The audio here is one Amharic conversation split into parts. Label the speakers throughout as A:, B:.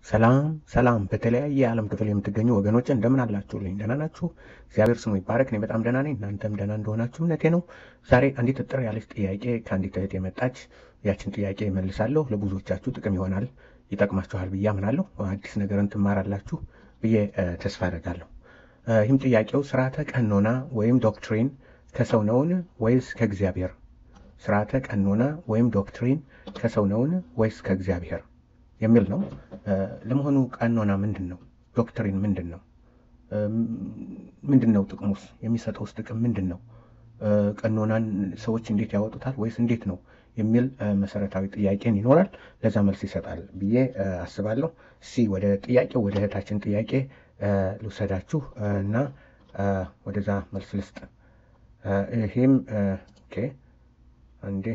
A: ሰላም ሰላም በተለያየ የዓለም ክፍል የምትገኙ ወገኖች እንደምን አላችሁልኝ? ደህና ናችሁ? እግዚአብሔር ስሙ ይባረክ። እኔ በጣም ደህና ነኝ። እናንተም ደህና እንደሆናችሁ እምነቴ ነው። ዛሬ አንዲት እጥር ያለች ጥያቄ ከአንዲት እህት የመጣች ያችን ጥያቄ መልሳለሁ። ለብዙዎቻችሁ ጥቅም ይሆናል፣ ይጠቅማችኋል ብዬ አምናለሁ። አዲስ ነገርን ትማራላችሁ ብዬ ተስፋ አደርጋለሁ። ይህም ጥያቄው ስርዓተ ቀኖና ወይም ዶክትሪን ከሰው ነውን ወይስ ከእግዚአብሔር? ስርዓተ ቀኖና ወይም ዶክትሪን ከሰው ነውን ወይስ ከእግዚአብሔር የሚል ነው። ለመሆኑ ቀኖና ምንድን ነው? ዶክትሪን ምንድን ነው? ምንድን ነው ጥቅሙስ? የሚሰጠውስ ጥቅም ምንድን ነው? ቀኖናን ሰዎች እንዴት ያወጡታል ወይስ እንዴት ነው የሚል መሰረታዊ ጥያቄን ይኖራል። ለዛ መልስ ይሰጣል ብዬ አስባለሁ። እስኪ ወደ ጥያቄው ወደ እህታችን ጥያቄ ልውሰዳችሁ እና ወደዛ መልስ ልስጥ። ይህም ኦኬ አንዴ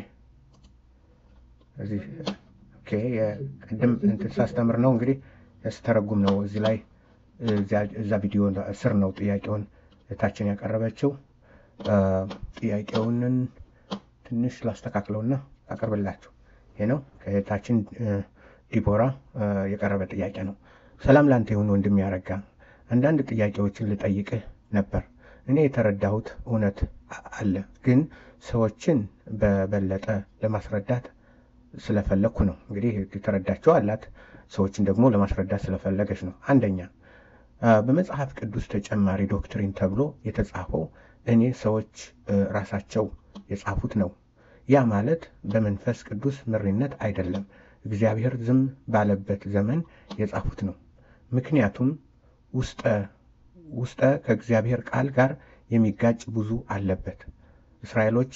A: እዚህ ኦኬ የቅድም እንትን ሳስተምር ነው እንግዲህ ስተረጉም ነው እዚህ ላይ እዛ ቪዲዮ ስር ነው ጥያቄውን እህታችን ያቀረበችው። ጥያቄውንን ትንሽ ላስተካክለውና አቀርብላችሁ። ይሄ ነው ከእህታችን ዲቦራ የቀረበ ጥያቄ ነው። ሰላም ላንተ ይሁን ወንድም ያረጋ፣ አንዳንድ ጥያቄዎችን ልጠይቅህ ነበር። እኔ የተረዳሁት እውነት አለ፣ ግን ሰዎችን በበለጠ ለማስረዳት ስለፈለግኩ ነው። እንግዲህ የተረዳቸው አላት፣ ሰዎችን ደግሞ ለማስረዳት ስለፈለገች ነው። አንደኛ በመጽሐፍ ቅዱስ ተጨማሪ ዶክትሪን ተብሎ የተጻፈው እኔ ሰዎች ራሳቸው የጻፉት ነው። ያ ማለት በመንፈስ ቅዱስ ምሪነት አይደለም፣ እግዚአብሔር ዝም ባለበት ዘመን የጻፉት ነው። ምክንያቱም ውስጠ ውስጠ ከእግዚአብሔር ቃል ጋር የሚጋጭ ብዙ አለበት። እስራኤሎች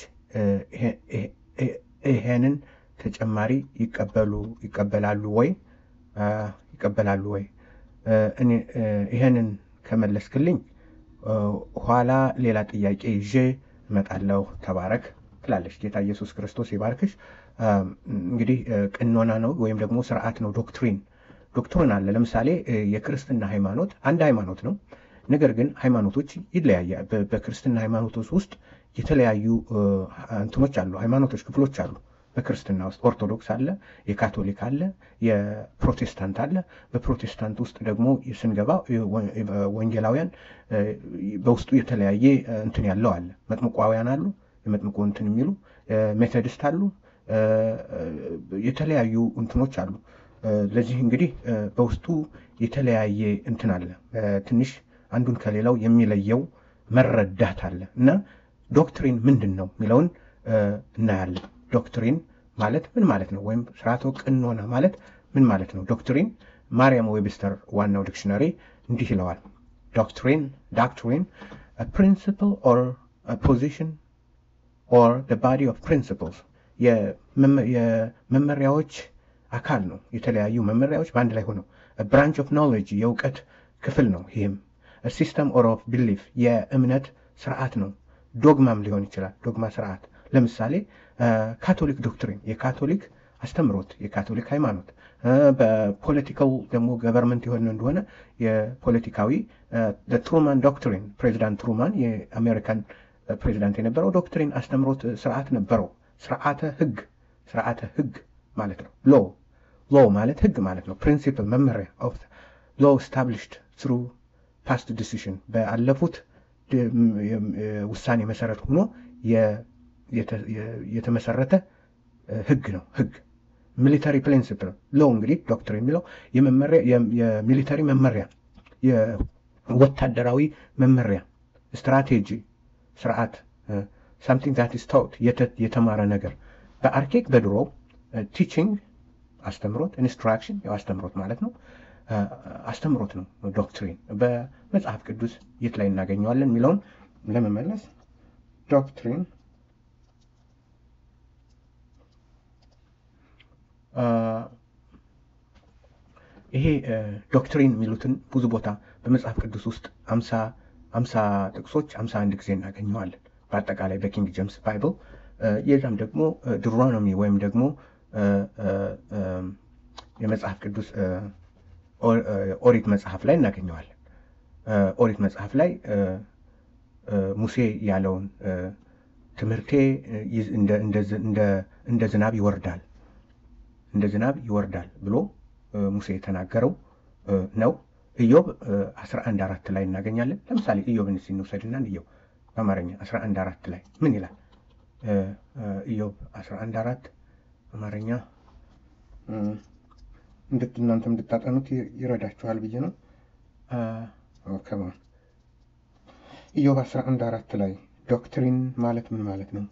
A: ይሄንን ተጨማሪ ይቀበሉ ይቀበላሉ ወይ ይቀበላሉ ወይ? ይሄንን ከመለስክልኝ ኋላ ሌላ ጥያቄ ይዤ እመጣለሁ። ተባረክ ትላለች። ጌታ ኢየሱስ ክርስቶስ ይባርክሽ። እንግዲህ ቅኖና ነው ወይም ደግሞ ስርዓት ነው። ዶክትሪን ዶክትሪን አለ። ለምሳሌ የክርስትና ሃይማኖት አንድ ሃይማኖት ነው። ነገር ግን ሃይማኖቶች ይለያያል። በክርስትና ሃይማኖቶች ውስጥ የተለያዩ እንትኖች አሉ፣ ሃይማኖቶች ክፍሎች አሉ። በክርስትና ውስጥ ኦርቶዶክስ አለ፣ የካቶሊክ አለ፣ የፕሮቴስታንት አለ። በፕሮቴስታንት ውስጥ ደግሞ ስንገባ ወንጌላውያን በውስጡ የተለያየ እንትን ያለው አለ። መጥምቋውያን አሉ፣ የመጥምቁ እንትን የሚሉ ሜቶዲስት አሉ፣ የተለያዩ እንትኖች አሉ። ለዚህ እንግዲህ በውስጡ የተለያየ እንትን አለ። ትንሽ አንዱን ከሌላው የሚለየው መረዳት አለ እና ዶክትሪን ምንድን ነው የሚለውን እናያለን። ዶክትሪን ማለት ምን ማለት ነው? ወይም ስርዓተ ቅኖና ማለት ምን ማለት ነው? ዶክትሪን ማርያም ዌብስተር ዋናው ዲክሽነሪ እንዲህ ይለዋል። ዶክትሪን ዶክትሪን ፕሪንሲፕል ኦር ፖዚሽን ኦር ባዲ ኦፍ ፕሪንሲፕልስ የመመሪያዎች አካል ነው። የተለያዩ መመሪያዎች በአንድ ላይ ሆነው ብራንች ኦፍ ኖሌጅ የእውቀት ክፍል ነው። ይህም ሲስተም ኦር ኦፍ ቢሊፍ የእምነት ስርዓት ነው። ዶግማም ሊሆን ይችላል። ዶግማ ስርዓት ለምሳሌ ካቶሊክ ዶክትሪን የካቶሊክ አስተምሮት የካቶሊክ ሃይማኖት በፖለቲካው ደግሞ ገቨርንመንት የሆነ እንደሆነ የፖለቲካዊ ትሩማን ዶክትሪን ፕሬዚዳንት ትሩማን የአሜሪካን ፕሬዚዳንት የነበረው ዶክትሪን አስተምሮት ስርዓት ነበረው። ስርዓተ ህግ ስርዓተ ህግ ማለት ነው። ሎ ሎ ማለት ህግ ማለት ነው። ፕሪንሲፕል መመሪያ ኦፍ ሎ ስታብሊሽድ ትሩ ፓስት ዲሲሽን በአለፉት ውሳኔ መሰረት ሆኖ የተመሰረተ ህግ ነው። ህግ ሚሊተሪ ፕሪንሲፕል ሎ እንግዲህ ዶክትሪን የሚለው የሚሊተሪ መመሪያ፣ የወታደራዊ መመሪያ፣ ስትራቴጂ፣ ስርዓት ሳምቲንግ ዛት ኢዝ ታውት የተማረ ነገር በአርኬክ በድሮ ቲቺንግ አስተምሮት፣ ኢንስትራክሽን ያው አስተምሮት ማለት ነው። አስተምሮት ነው ዶክትሪን። በመጽሐፍ ቅዱስ የት ላይ እናገኘዋለን የሚለውን ለመመለስ ዶክትሪን ይሄ ዶክትሪን የሚሉትን ብዙ ቦታ በመጽሐፍ ቅዱስ ውስጥ አምሳ ጥቅሶች አምሳ አንድ ጊዜ እናገኘዋለን። በአጠቃላይ በኪንግ ጄምስ ባይብል የዛም ደግሞ ድሮኖሚ ወይም ደግሞ የመጽሐፍ ቅዱስ ኦሪት መጽሐፍ ላይ እናገኘዋለን። ኦሪት መጽሐፍ ላይ ሙሴ ያለውን ትምህርቴ እንደ ዝናብ ይወርዳል እንደ ዝናብ ይወርዳል ብሎ ሙሴ የተናገረው ነው። ኢዮብ 11 አራት ላይ እናገኛለን። ለምሳሌ ኢዮብን እስኪ እንውሰድና ኢዮብ በአማርኛ 11 አራት ላይ ምን ይላል? ኢዮብ 11 አራት አማርኛ እናንተ እንድታጠኑት ይረዳችኋል ብዬ ነው። ከማን ኢዮብ 11 አራት ላይ ዶክትሪን ማለት ምን ማለት ነው?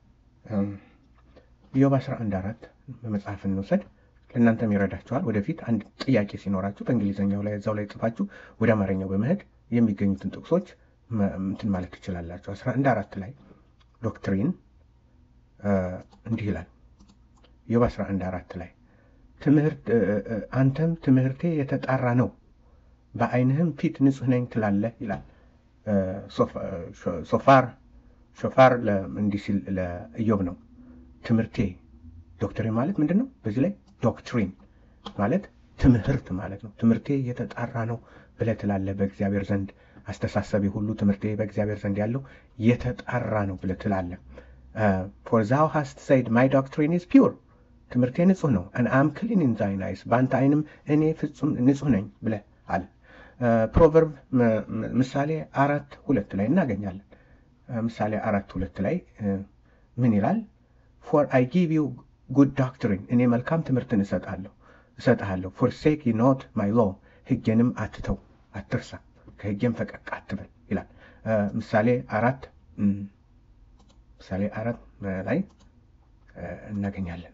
A: ኢዮብ 11 አራት በመጽሐፍ እንውሰድ ለእናንተም ይረዳችኋል። ወደፊት አንድ ጥያቄ ሲኖራችሁ በእንግሊዝኛው ላይ እዛው ላይ ጽፋችሁ ወደ አማርኛው በመሄድ የሚገኙትን ጥቅሶች እንትን ማለት ትችላላችሁ። 11 አራት ላይ ዶክትሪን እንዲህ ይላል። ኢዮብ 11 አራት ላይ ትምህርት አንተም ትምህርቴ የተጣራ ነው በዓይንህም ፊት ንጹሕ ነኝ ትላለህ ይላል። ሶፋር ሾፋር እንዲህ ሲል ለኢዮብ ነው ትምህርቴ ዶክትሪን ማለት ምንድን ነው? በዚህ ላይ ዶክትሪን ማለት ትምህርት ማለት ነው። ትምህርቴ የተጣራ ነው ብለህ ትላለህ። በእግዚአብሔር ዘንድ አስተሳሰቤ ሁሉ ትምህርቴ በእግዚአብሔር ዘንድ ያለው የተጣራ ነው ብለህ ትላለህ። ፎር ዛው ሃስት ሰይድ ማይ ዶክትሪን ኢዝ ፒውር ትምህርቴ ንጹህ ነው። አን አም ክሊን ኢን ዛይን አይስ በአንተ አይንም እኔ ፍጹም ንጹህ ነኝ ብለህ አለ። ፕሮቨርብ ምሳሌ አራት ሁለት ላይ እናገኛለን። ምሳሌ አራት ሁለት ላይ ምን ይላል? ፎር አይ ጊቭ ዩ ጉድ ዶክትሪን እኔ መልካም ትምህርትን እሰጣለሁ እሰጥሃለሁ። ፎርሴክ ኖት ማይ ሎ ሕጌንም አትተው አትርሳ፣ ከሕጌም ፈቀቅ አትበል ይላል። ምሳሌ አራት ምሳሌ አራት ላይ እናገኛለን።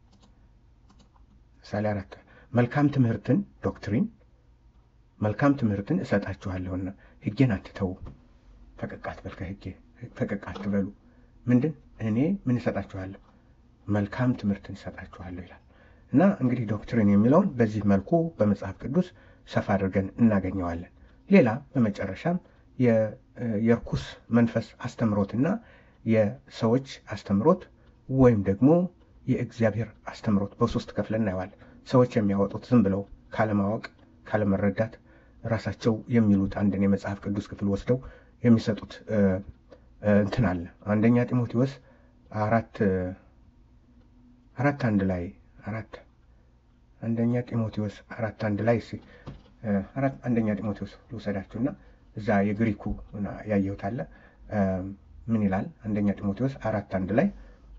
A: ምሳሌ አራት መልካም ትምህርትን ዶክትሪን መልካም ትምህርትን እሰጣችኋለሁና ሕጌን አትተው፣ ፈቀቅ አትበል፣ ከሕጌ ፈቀቅ አትበሉ። ምንድን እኔ ምን እሰጣችኋለሁ? መልካም ትምህርትን እሰጣችኋለሁ ይላል። እና እንግዲህ ዶክትሪን የሚለውን በዚህ መልኩ በመጽሐፍ ቅዱስ ሰፋ አድርገን እናገኘዋለን። ሌላ በመጨረሻም የርኩስ መንፈስ አስተምሮትና የሰዎች አስተምሮት ወይም ደግሞ የእግዚአብሔር አስተምሮት በሶስት ከፍለን እናየዋለን። ሰዎች የሚያወጡት ዝም ብለው ካለማወቅ ካለመረዳት ራሳቸው የሚሉት አንድን የመጽሐፍ ቅዱስ ክፍል ወስደው የሚሰጡት እንትን አለ። አንደኛ ጢሞቴዎስ አራት አራት አንድ ላይ አራት አንደኛ ጢሞቴዎስ አራት አንድ ላይ እስኪ አራት አንደኛ ጢሞቴዎስ ልውሰዳችሁና እዛ የግሪኩ ያየሁት አለ ምን ይላል? አንደኛ ጢሞቴዎስ አራት አንድ ላይ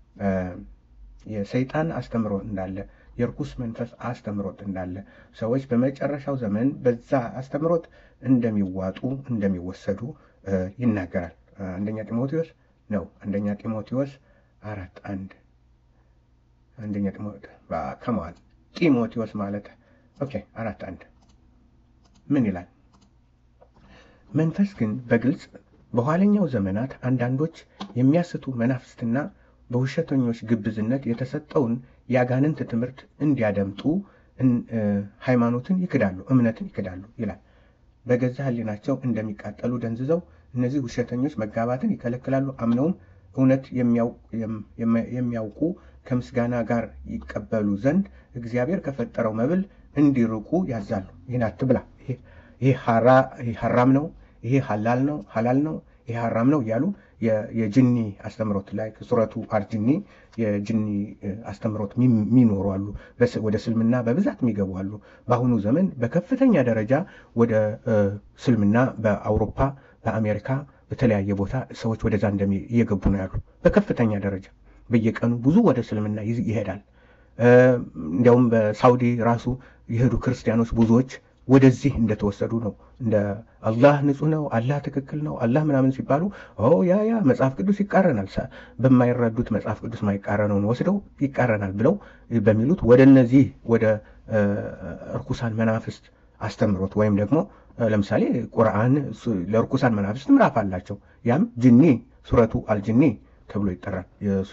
A: የሰይጣን አስተምሮ እንዳለ የርኩስ መንፈስ አስተምሮት እንዳለ ሰዎች በመጨረሻው ዘመን በዛ አስተምሮት እንደሚዋጡ እንደሚወሰዱ ይናገራል። አንደኛ ጢሞቴዎስ ነው። አንደኛ ጢሞቴዎስ አራት አንድ አንደኛ ከመዋል ጢሞቴዎስ ማለት ኦኬ አራት አንድ ምን ይላል? መንፈስ ግን በግልጽ በኋለኛው ዘመናት አንዳንዶች የሚያስቱ መናፍስትና በውሸተኞች ግብዝነት የተሰጠውን የአጋንንት ትምህርት እንዲያደምጡ ሃይማኖትን ይክዳሉ፣ እምነትን ይክዳሉ ይላል። በገዛ ሕሊናቸው እንደሚቃጠሉ ደንዝዘው እነዚህ ውሸተኞች መጋባትን ይከለክላሉ። አምነውም እውነት የሚያውቁ ከምስጋና ጋር ይቀበሉ ዘንድ እግዚአብሔር ከፈጠረው መብል እንዲርቁ ያዛሉ። ይህን አትብላ፣ ይሄ ሐራም ነው፣ ይሄ ሐላል ነው ሐላል ነው ይሄ ሐራም ነው እያሉ የጅኒ አስተምሮት ላይ ሱረቱ አልጅኒ የጅኒ አስተምሮት የሚኖሩ አሉ። ወደ ስልምና በብዛት የሚገቡ አሉ። በአሁኑ ዘመን በከፍተኛ ደረጃ ወደ ስልምና በአውሮፓ፣ በአሜሪካ፣ በተለያየ ቦታ ሰዎች ወደዛ እንደሚ እየገቡ ነው ያሉ በከፍተኛ ደረጃ በየቀኑ ብዙ ወደ እስልምና ይሄዳል። እንዲያውም በሳውዲ ራሱ የሄዱ ክርስቲያኖች ብዙዎች ወደዚህ እንደተወሰዱ ነው። እንደ አላህ ንጹህ ነው፣ አላህ ትክክል ነው፣ አላህ ምናምን ሲባሉ ያ ያ መጽሐፍ ቅዱስ ይቃረናል፣ በማይረዱት መጽሐፍ ቅዱስ ማይቃረነውን ወስደው ይቃረናል ብለው በሚሉት ወደ እነዚህ ወደ እርኩሳን መናፍስት አስተምሮት ወይም ደግሞ ለምሳሌ ቁርአን ለእርኩሳን መናፍስት ምዕራፍ አላቸው። ያም ጅኒ ሱረቱ አልጅኒ ተብሎ ይጠራል።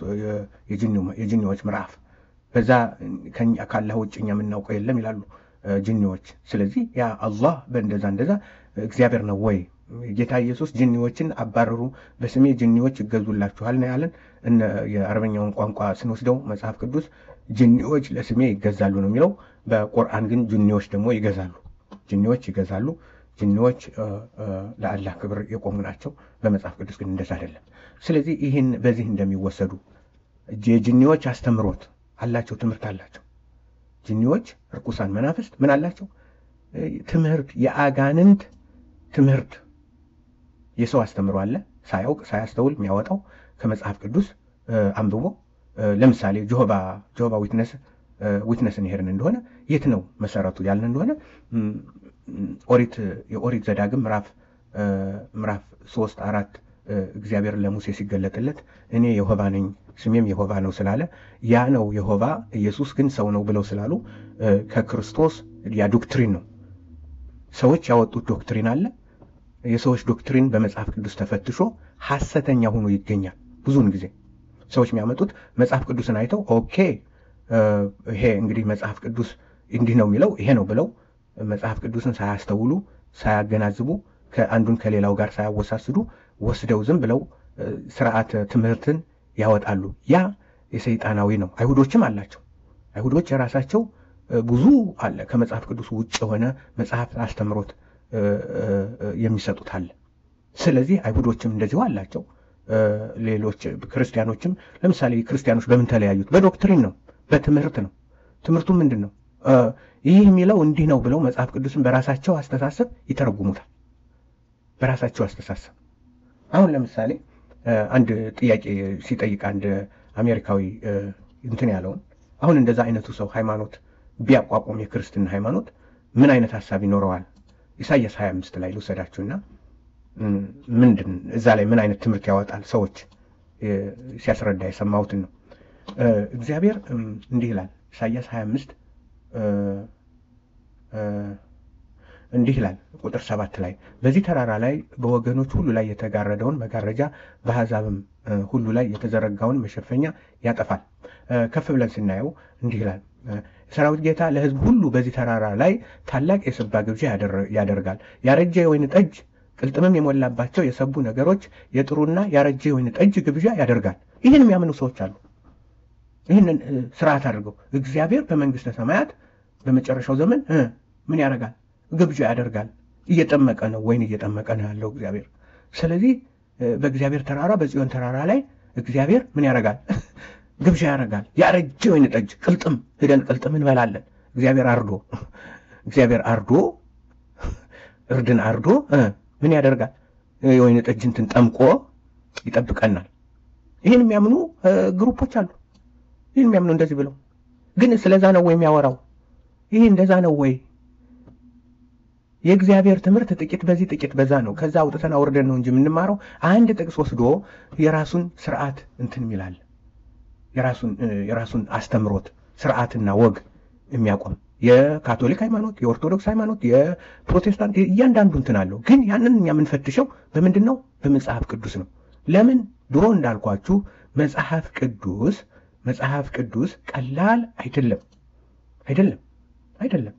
A: የጅኒዎች ምዕራፍ በዛ ካላህ ውጭ እኛ የምናውቀው የለም ይላሉ ጅኒዎች። ስለዚህ ያ አላህ በእንደዛ እንደዛ እግዚአብሔር ነው ወይ? ጌታ ኢየሱስ ጅኒዎችን አባረሩ፣ በስሜ ጅኒዎች ይገዙላችኋል ነው ያለን። የአረበኛውን ቋንቋ ስንወስደው መጽሐፍ ቅዱስ ጅኒዎች ለስሜ ይገዛሉ ነው የሚለው። በቁርአን ግን ጅኒዎች ደግሞ ይገዛሉ፣ ጅኒዎች ይገዛሉ። ጅኒዎች ለአላህ ክብር የቆሙ ናቸው። በመጽሐፍ ቅዱስ ግን እንደዛ አይደለም። ስለዚህ ይህን በዚህ እንደሚወሰዱ የጅኒዎች አስተምሮት አላቸው፣ ትምህርት አላቸው። ጅኒዎች፣ ርኩሳን መናፍስት ምን አላቸው? ትምህርት የአጋንንት ትምህርት የሰው አስተምሮ አለ ሳያውቅ ሳያስተውል የሚያወጣው ከመጽሐፍ ቅዱስ አንብቦ ለምሳሌ ጆሆባ ጆሆባ ዊትነስ ዊትነስን ይሄድን እንደሆነ የት ነው መሰረቱ ያልን እንደሆነ ኦሪት የኦሪት ዘዳግም ምዕራፍ ምዕራፍ ሶስት አራት እግዚአብሔር ለሙሴ ሲገለጥለት እኔ የሆባ ነኝ ስሜም የሆባ ነው ስላለ ያ ነው የሆባ ኢየሱስ ግን ሰው ነው ብለው ስላሉ ከክርስቶስ ያ ዶክትሪን ነው ሰዎች ያወጡት ዶክትሪን አለ የሰዎች ዶክትሪን በመጽሐፍ ቅዱስ ተፈትሾ ሐሰተኛ ሆኖ ይገኛል ብዙውን ጊዜ ሰዎች የሚያመጡት መጽሐፍ ቅዱስን አይተው ኦኬ ይሄ እንግዲህ መጽሐፍ ቅዱስ እንዲህ ነው የሚለው ይሄ ነው ብለው መጽሐፍ ቅዱስን ሳያስተውሉ ሳያገናዝቡ ከአንዱን ከሌላው ጋር ሳያወሳስዱ ወስደው ዝም ብለው ስርዓተ ትምህርትን ያወጣሉ። ያ የሰይጣናዊ ነው። አይሁዶችም አላቸው። አይሁዶች የራሳቸው ብዙ አለ ከመጽሐፍ ቅዱስ ውጭ የሆነ መጽሐፍ አስተምሮት የሚሰጡት አለ። ስለዚህ አይሁዶችም እንደዚሁ አላቸው። ሌሎች ክርስቲያኖችም ለምሳሌ ክርስቲያኖች በምን ተለያዩት? በዶክትሪን ነው፣ በትምህርት ነው። ትምህርቱ ምንድን ነው? ይህ የሚለው እንዲህ ነው ብለው መጽሐፍ ቅዱስን በራሳቸው አስተሳሰብ ይተረጉሙታል። በራሳቸው አስተሳሰብ አሁን ለምሳሌ አንድ ጥያቄ ሲጠይቅ አንድ አሜሪካዊ እንትን ያለውን አሁን እንደዛ አይነቱ ሰው ሃይማኖት ቢያቋቁም የክርስትና ሃይማኖት ምን አይነት ሀሳብ ይኖረዋል? ኢሳያስ 25 ላይ ልውሰዳችሁና ምንድን እዛ ላይ ምን አይነት ትምህርት ያወጣል? ሰዎች ሲያስረዳ የሰማሁትን ነው። እግዚአብሔር እንዲህ ይላል ኢሳያስ 25 እንዲህ ይላል ቁጥር ሰባት ላይ በዚህ ተራራ ላይ በወገኖች ሁሉ ላይ የተጋረደውን መጋረጃ በአሕዛብም ሁሉ ላይ የተዘረጋውን መሸፈኛ ያጠፋል። ከፍ ብለን ስናየው እንዲህ ይላል የሰራዊት ጌታ ለሕዝብ ሁሉ በዚህ ተራራ ላይ ታላቅ የስባ ግብዣ ያደርጋል። ያረጀ የወይን ጠጅ ቅልጥምም የሞላባቸው የሰቡ ነገሮች የጥሩና ያረጀ የወይን ጠጅ ግብዣ ያደርጋል። ይህን የሚያምኑ ሰዎች አሉ። ይህንን ስርዓት አድርገው እግዚአብሔር በመንግስተ ሰማያት በመጨረሻው ዘመን ምን ያደርጋል? ግብዣ ያደርጋል። እየጠመቀ ነው፣ ወይን እየጠመቀ ነው ያለው እግዚአብሔር። ስለዚህ በእግዚአብሔር ተራራ በጽዮን ተራራ ላይ እግዚአብሔር ምን ያደርጋል? ግብዣ ያደርጋል። ያረጀ ወይን ጠጅ ቅልጥም፣ ሄደን ቅልጥም እንበላለን። እግዚአብሔር አርዶ እግዚአብሔር አርዶ እርድን አርዶ ምን ያደርጋል? የወይን ጠጅ እንትን ጠምቆ ይጠብቀናል። ይህን የሚያምኑ ግሩፖች አሉ። ይህን የሚያምኑ እንደዚህ ብለው ግን ስለዛ ነው ወይ የሚያወራው? ይህ እንደዛ ነው ወይ? የእግዚአብሔር ትምህርት ጥቂት በዚህ ጥቂት በዛ ነው። ከዛ አውጥተን አውርደን ነው እንጂ የምንማረው። አንድ ጥቅስ ወስዶ የራሱን ስርዓት እንትን የሚላል የራሱን አስተምሮት ስርዓትና ወግ የሚያቆም የካቶሊክ ሃይማኖት፣ የኦርቶዶክስ ሃይማኖት፣ የፕሮቴስታንት እያንዳንዱ እንትን አለው። ግን ያንን እኛ የምንፈትሸው በምንድን ነው? በመጽሐፍ ቅዱስ ነው። ለምን ድሮ እንዳልኳችሁ መጽሐፍ ቅዱስ መጽሐፍ ቅዱስ ቀላል አይደለም አይደለም አይደለም።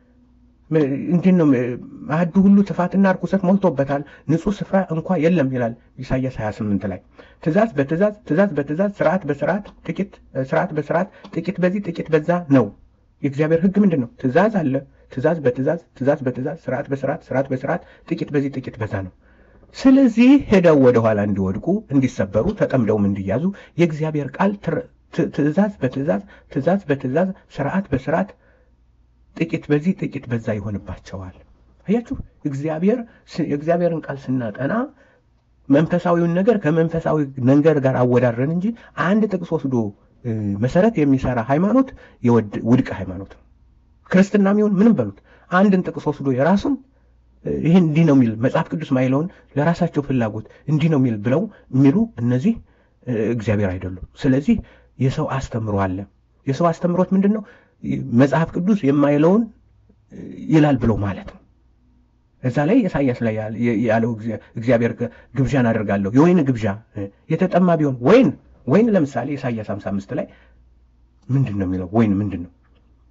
A: እንዲህ ነው ማዕዱ ሁሉ ጥፋትና ርኩሰት ሞልቶበታል፣ ንጹሕ ስፍራ እንኳ የለም ይላል ኢሳያስ 28 ላይ። ትእዛዝ በትእዛዝ ትእዛዝ በትእዛዝ ስርዓት በስርዓት ጥቂት ስርዓት በስርዓት ጥቂት በዚህ ጥቂት በዛ ነው። የእግዚአብሔር ሕግ ምንድን ነው? ትእዛዝ አለ። ትእዛዝ በትእዛዝ ትእዛዝ በትእዛዝ ስርዓት በስርዓት ስርዓት በስርዓት ጥቂት በዚህ ጥቂት በዛ ነው። ስለዚህ ሄደው ወደኋላ እንዲወድቁ እንዲሰበሩ፣ ተጠምደውም እንዲያዙ የእግዚአብሔር ቃል ትእዛዝ በትእዛዝ ትእዛዝ በትእዛዝ ስርዓት በስርዓት ጥቂት በዚህ ጥቂት በዛ ይሆንባቸዋል። አያችሁ፣ እግዚአብሔር የእግዚአብሔርን ቃል ስናጠና መንፈሳዊውን ነገር ከመንፈሳዊ ነገር ጋር አወዳድረን እንጂ አንድ ጥቅስ ወስዶ መሰረት የሚሰራ ሃይማኖት ውድቅ ሃይማኖት ነው። ክርስትና የሚሆን ምንም በሉት አንድን ጥቅስ ወስዶ የራሱን ይህን እንዲህ ነው የሚል መጽሐፍ ቅዱስ ማይለውን ለራሳቸው ፍላጎት እንዲህ ነው የሚል ብለው የሚሉ እነዚህ እግዚአብሔር አይደሉም። ስለዚህ የሰው አስተምሮ አለ። የሰው አስተምሮት ምንድን ነው? መጽሐፍ ቅዱስ የማይለውን ይላል ብሎ ማለት ነው። እዛ ላይ ኢሳያስ ላይ ያለው እግዚአብሔር ግብዣን አደርጋለሁ የወይን ግብዣ የተጠማ ቢሆን ወይን ወይን ለምሳሌ ኢሳያስ 55 ላይ ምንድን ነው የሚለው? ወይን ምንድን ነው?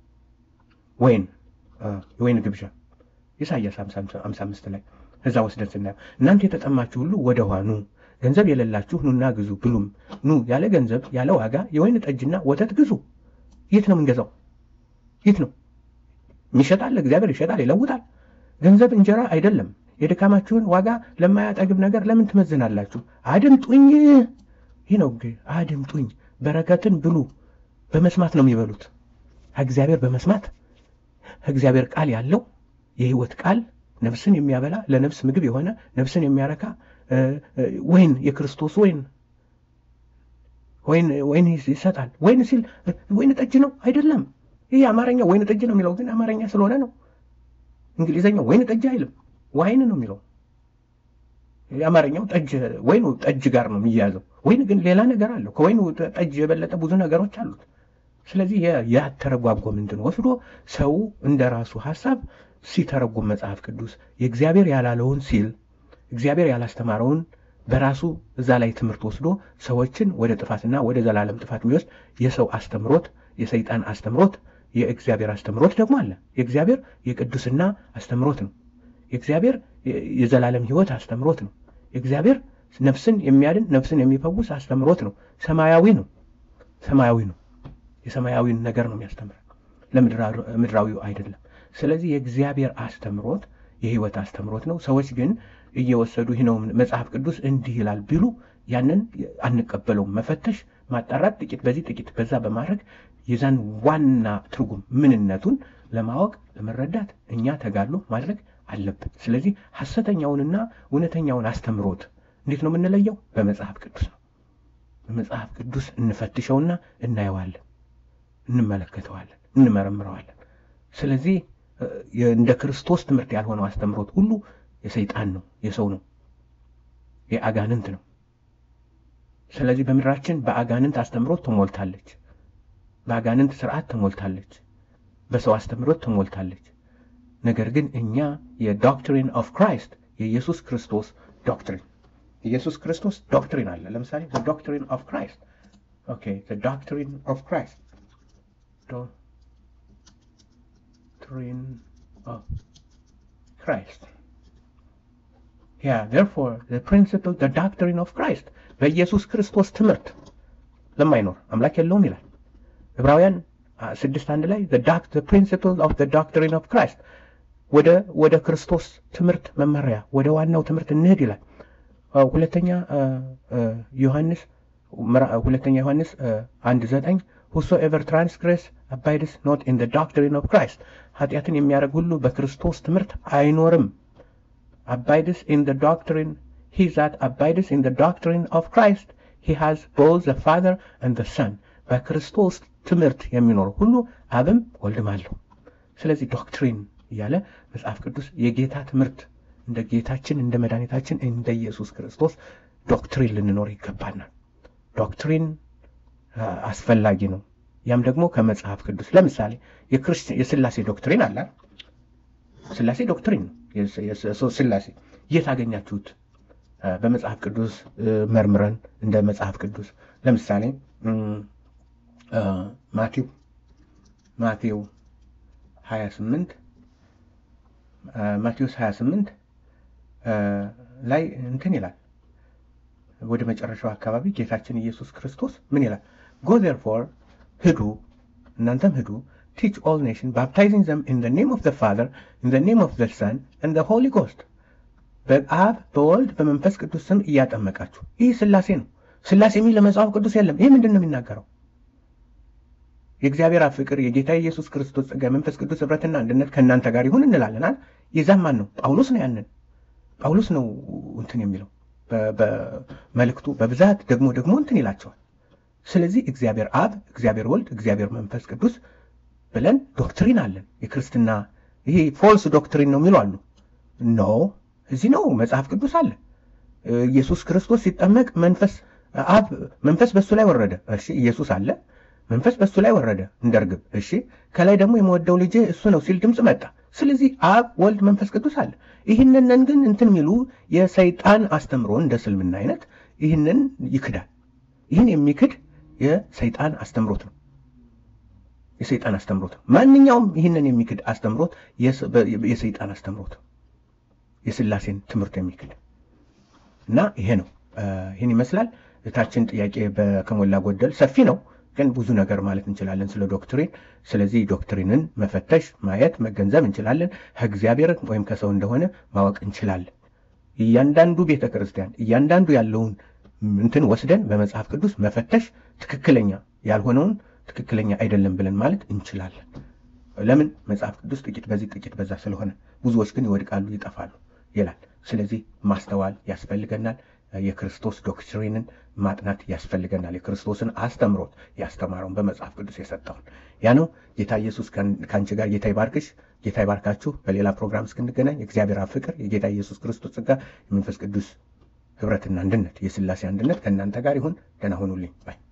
A: ወይን የወይን ግብዣ ኢሳያስ 55 ላይ እዛ ወስደን ስናየው እናንተ የተጠማችሁ ሁሉ ወደ ውሃ ኑ፣ ገንዘብ የሌላችሁ ኑና ግዙ ብሉም፣ ኑ ያለ ገንዘብ ያለ ዋጋ የወይን ጠጅና ወተት ግዙ። የት ነው የምንገዛው? የት ነው የሚሸጣል? እግዚአብሔር ይሸጣል፣ ይለውጣል። ገንዘብ እንጀራ አይደለም። የድካማችሁን ዋጋ ለማያጠግብ ነገር ለምን ትመዝናላችሁ? አድምጡኝ። ይህ ነው አድምጡኝ። በረከትን ብሉ። በመስማት ነው የሚበሉት። እግዚአብሔር በመስማት እግዚአብሔር ቃል ያለው የህይወት ቃል ነፍስን የሚያበላ ለነፍስ ምግብ የሆነ ነፍስን የሚያረካ ወይን የክርስቶስ ወይን ወይን ወይን ይሰጣል። ወይን ሲል ወይን ጠጅ ነው አይደለም። ይህ አማርኛ ወይን ጠጅ ነው የሚለው ግን አማርኛ ስለሆነ ነው። እንግሊዘኛው ወይን ጠጅ አይልም፣ ዋይን ነው የሚለው። የአማርኛው ጠጅ ወይኑ ጠጅ ጋር ነው የሚያዘው። ወይን ግን ሌላ ነገር አለው። ከወይኑ ጠጅ የበለጠ ብዙ ነገሮች አሉት። ስለዚህ ያተረጓጎም እንትን ወስዶ ሰው እንደ ራሱ ሀሳብ ሲተረጉም መጽሐፍ ቅዱስ የእግዚአብሔር ያላለውን ሲል እግዚአብሔር ያላስተማረውን በራሱ እዛ ላይ ትምህርት ወስዶ ሰዎችን ወደ ጥፋትና ወደ ዘላለም ጥፋት የሚወስድ የሰው አስተምሮት፣ የሰይጣን አስተምሮት፣ የእግዚአብሔር አስተምሮት ደግሞ አለ። የእግዚአብሔር የቅዱስና አስተምሮት ነው። የእግዚአብሔር የዘላለም ሕይወት አስተምሮት ነው። የእግዚአብሔር ነፍስን የሚያድን ነፍስን የሚፈውስ አስተምሮት ነው። ሰማያዊ ነው። ሰማያዊ ነው። የሰማያዊን ነገር ነው የሚያስተምረን፣ ለምድራዊው አይደለም። ስለዚህ የእግዚአብሔር አስተምሮት የህይወት አስተምሮት ነው። ሰዎች ግን እየወሰዱ ይህ ነው መጽሐፍ ቅዱስ እንዲህ ይላል ቢሉ ያንን አንቀበለውም። መፈተሽ፣ ማጣራት፣ ጥቂት በዚህ ጥቂት በዛ በማድረግ የዛን ዋና ትርጉም ምንነቱን ለማወቅ ለመረዳት እኛ ተጋድሎ ማድረግ አለብን። ስለዚህ ሐሰተኛውንና እውነተኛውን አስተምሮት እንዴት ነው የምንለየው? በመጽሐፍ ቅዱስ ነው። በመጽሐፍ ቅዱስ እንፈትሸውና እናየዋለን፣ እንመለከተዋለን፣ እንመረምረዋለን። ስለዚህ እንደ ክርስቶስ ትምህርት ያልሆነው አስተምሮት ሁሉ የሰይጣን ነው፣ የሰው ነው፣ የአጋንንት ነው። ስለዚህ በምድራችን በአጋንንት አስተምሮት ተሞልታለች። በአጋንንት ስርዓት ተሞልታለች። በሰው አስተምሮት ተሞልታለች። ነገር ግን እኛ የዶክትሪን ኦፍ ክራይስት የኢየሱስ ክርስቶስ ዶክትሪን ኢየሱስ ክርስቶስ ዶክትሪን አለ። ለምሳሌ ዶክትሪን ኦፍ ክራይስት ኦኬ ዶክትሪን ኦፍ ክራይስት doctrine of Christ. Yeah, therefore, the principle, the doctrine of Christ በኢየሱስ ክርስቶስ ትምህርት ለማይኖር አምላክ የለውም ይላል ዕብራውያን ስድስት አንድ ላይ the principle of the doctrine of Christ ወደ ወደ ክርስቶስ ትምህርት መመሪያ ወደ ዋናው ትምህርት እንሄድ ይላል። ሁለተኛ ዮሐንስ ሁለተኛ ዮሐንስ አንድ ዘጠኝ whosoever transgress abides not in the doctrine of Christ ኃጢአትን የሚያደርግ ሁሉ በክርስቶስ ትምህርት አይኖርም። abides in the doctrine he that abides in the doctrine of Christ he has both the Father and the Son በክርስቶስ ትምህርት የሚኖር ሁሉ አብም ወልድም አለው። ስለዚህ ዶክትሪን እያለ መጽሐፍ ቅዱስ የጌታ ትምህርት እንደ ጌታችን እንደ መድኃኒታችን እንደ ኢየሱስ ክርስቶስ ዶክትሪን ልንኖር ይገባናል። ዶክትሪን አስፈላጊ ነው። ያም ደግሞ ከመጽሐፍ ቅዱስ ለምሳሌ የስላሴ ዶክትሪን አለ። ስላሴ ዶክትሪን ነው። ስላሴ የት አገኛችሁት? በመጽሐፍ ቅዱስ መርምረን እንደ መጽሐፍ ቅዱስ ለምሳሌ ማቴው ማቴው 28 ማቴዎስ 28 ላይ እንትን ይላል ወደ መጨረሻው አካባቢ ጌታችን ኢየሱስ ክርስቶስ ምን ይላል? ጎ ዜርፎር ሂዱ እናንተም ሂዱ ቲች ኦል ኔሽን ባፕታይዚንግ ዘም ኢን ኔም ኦፍ ፋዘር ኢን ኔም ኦፍ ሰን ኢን ሆሊ ጎስት በአብ በወልድ በመንፈስ ቅዱስ ስም እያጠመቃችሁ። ይህ ስላሴ ነው። ስላሴ የሚል ለመጽሐፍ ቅዱስ የለም። ይህ ምንድን ነው የሚናገረው? የእግዚአብሔር አብ ፍቅር፣ የጌታ ኢየሱስ ክርስቶስ ጸጋ፣ መንፈስ ቅዱስ ህብረትና አንድነት ከእናንተ ጋር ይሁን እንላለናል። የዛም ማን ነው? ጳውሎስ ነው። ያንን ጳውሎስ ነው እንትን የሚለው በመልእክቱ በብዛት ደግሞ ደግሞ እንትን ይላቸዋል። ስለዚህ እግዚአብሔር አብ፣ እግዚአብሔር ወልድ፣ እግዚአብሔር መንፈስ ቅዱስ ብለን ዶክትሪን አለን። የክርስትና ይሄ ፎልስ ዶክትሪን ነው የሚሉ አሉ። ኖ እዚህ ነው መጽሐፍ ቅዱስ አለ። ኢየሱስ ክርስቶስ ሲጠመቅ መንፈስ አብ መንፈስ በሱ ላይ ወረደ። እሺ ኢየሱስ አለ፣ መንፈስ በሱ ላይ ወረደ እንደ ርግብ። እሺ ከላይ ደግሞ የምወደው ልጄ እሱ ነው ሲል ድምፅ መጣ። ስለዚህ አብ ወልድ መንፈስ ቅዱስ አለ። ይህንን ግን እንትን የሚሉ የሰይጣን አስተምሮ እንደ ስልምና አይነት ይህንን ይክዳል። ይህን የሚክድ የሰይጣን አስተምሮት ነው። የሰይጣን አስተምሮት ነው። ማንኛውም ይህንን የሚክድ አስተምሮት የሰይጣን አስተምሮት ነው። የስላሴን ትምህርት የሚክድ እና ይሄ ነው። ይህን ይመስላል። እታችን ጥያቄ ከሞላ ጎደል ሰፊ ነው፣ ግን ብዙ ነገር ማለት እንችላለን ስለ ዶክትሪን። ስለዚህ ዶክትሪንን መፈተሽ፣ ማየት፣ መገንዘብ እንችላለን። ከእግዚአብሔር ወይም ከሰው እንደሆነ ማወቅ እንችላለን። እያንዳንዱ ቤተ ክርስቲያን እያንዳንዱ ያለውን እንትን ወስደን በመጽሐፍ ቅዱስ መፈተሽ፣ ትክክለኛ ያልሆነውን ትክክለኛ አይደለም ብለን ማለት እንችላለን። ለምን መጽሐፍ ቅዱስ ጥቂት በዚህ ጥቂት በዛ ስለሆነ፣ ብዙዎች ግን ይወድቃሉ፣ ይጠፋሉ ይላል። ስለዚህ ማስተዋል ያስፈልገናል። የክርስቶስ ዶክትሪንን ማጥናት ያስፈልገናል። የክርስቶስን አስተምሮት ያስተማረውን በመጽሐፍ ቅዱስ የሰጠውን ያ ነው። ጌታ ኢየሱስ ከአንቺ ጋር ጌታ ይባርክሽ፣ ጌታ ይባርካችሁ። በሌላ ፕሮግራም እስክንገናኝ የእግዚአብሔር አብ ፍቅር፣ የጌታ ኢየሱስ ክርስቶስ ጸጋ፣ የመንፈስ ቅዱስ ህብረትና አንድነት፣ የስላሴ አንድነት ከእናንተ ጋር ይሁን። ደህና ሁኑልኝ ባይ